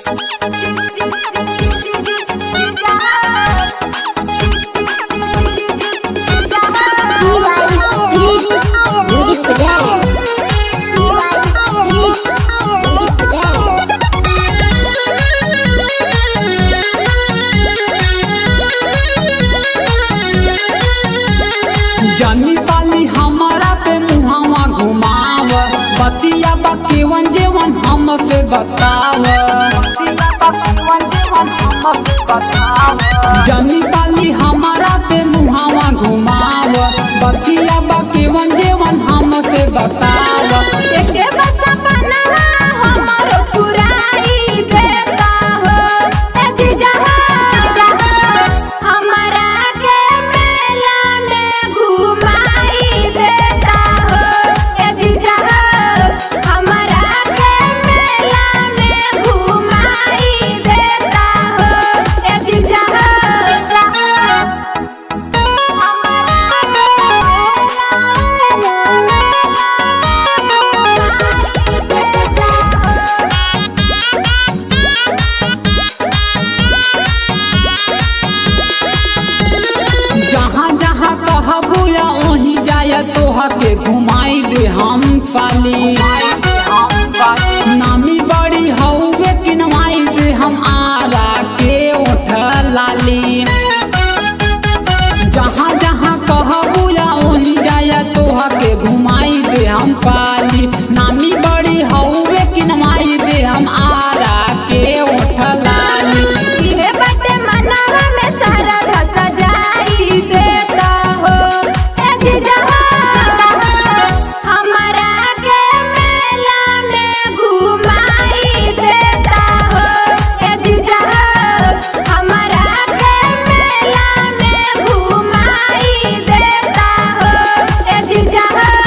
Music for dance. Music for dance. जनी पाली हमारा पे मुहावा घुमाव बतिया बकेवन जेवन हमसे बताव जनी पाली हमारा पे मुहावा घुमाव बतिया बकेवन जेवन हमसे बताव एके बस अपनवा हमरो पुराई देता हो ए जीजा हमरा के मेला में घुमाई देता हो ए जीजा हमरा के मेला में घुमाई देता हो ए जीजा जहाँ जहाँ कहबू या वहीं जाय तोह के घुमाई दे हम साली नामी बड़ी हौवे किनवाई दे हम आरा के उठ लाली जहाँ जहाँ कहबू या वहीं जाय तोह के घुमाई दे हम पाली नामी बड़ी हौवे किनवाई दे हम आरा के उठ लाली इहे बाटे मनवा में सारा धसा जाई देता हो ए जीजा हमरा के मेला में घुमाई देता हो ए जीजा हमरा के मेला में घुमाई देता हो ए जीजा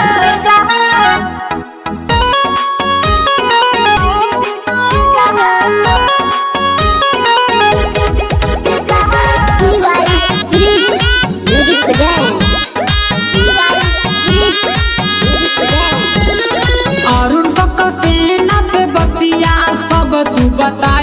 Music for dance. Music for dance. Arun पक सेना पे बतिया सब तू बता